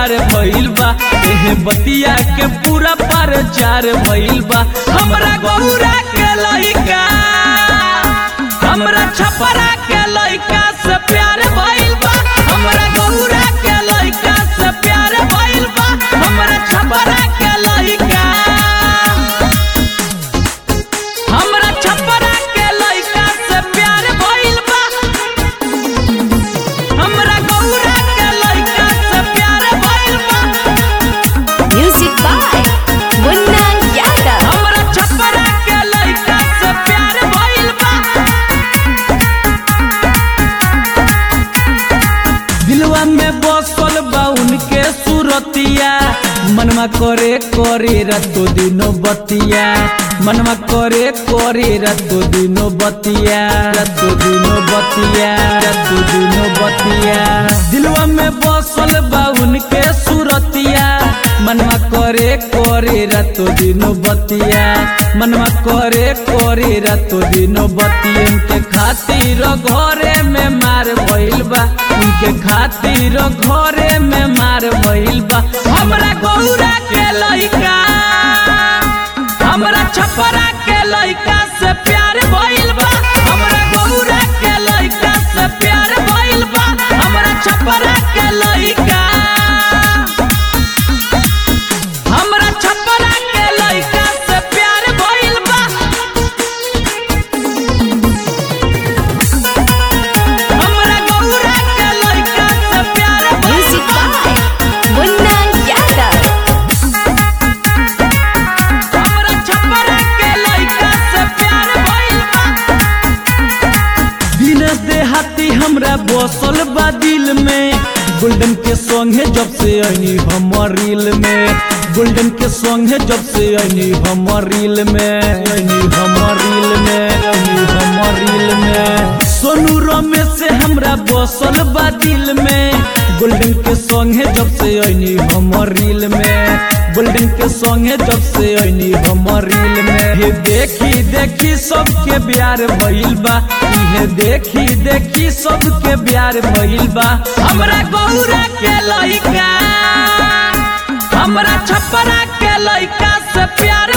पार भइल बा एहे बतिया के पूरा प्रचार भइल बा हमरा गौरा के लइका हमरा छपरा के लइका से प्यार भइल बा हमरा गौरा के लइका से प्यार भइल बा हमरा छपरा के लइका हमरा छपरा के लइका से प्यार भइल बा हमरा गौरा के लइका से प्यार भइल बा Music by Munna Yadav. हमरा छपरा के लइका से प्यार भइल बा दिलवा में बसल बा उनके सुरतिया मनवा करे करे रातो दिनो बतिया मनवा करे करे रातो दिनो बतिया रातो दिनो बतिया रातो दिनो बतिया दिलवा में बसल बा उनके सुरतिया मनवा करे करे रातो दिनो बतिया मनवा करे करे रातो दिनो बतिया उनके खातिर घरे में मार भइल बा उनके खातिर घरे में मार भइल बा हमरा गौरा के लइका हमरा छपरा के लइका से प्यार भइल बा हमरा गौरा के लइका से प्यार भइल बा हमरा छपरा के लइका हमरा छपरा के लइका से प्यार भइल बा हमरा गौरा के लइका से प्यार भइल Music बा by Munna Yadav. हमरा छपरा के लइका से प्यार भइल बा दिनेश देहाती हमरा बसल बा दिल में गोल्डन के सॉन्ग है जब से आईनी हमर रील में गोल्डन के सॉन्ग है जब से आईनी हमर रील में आईनी हमर रील में आईनी हमर रील में सोनू रमेश से हमरा बसल बा दिल में गोल्डन के सॉन्ग है जब से आईनी हमर रील में गोल्डन के सॉन्ग है जब से आईनी हमर रील में हे देखी देखी सबके प्यार भइल बा इहे देखी देखी सबके प्यार भइल बा हमरा गौरा के लइका हमरा छपरा के लइका से प्यार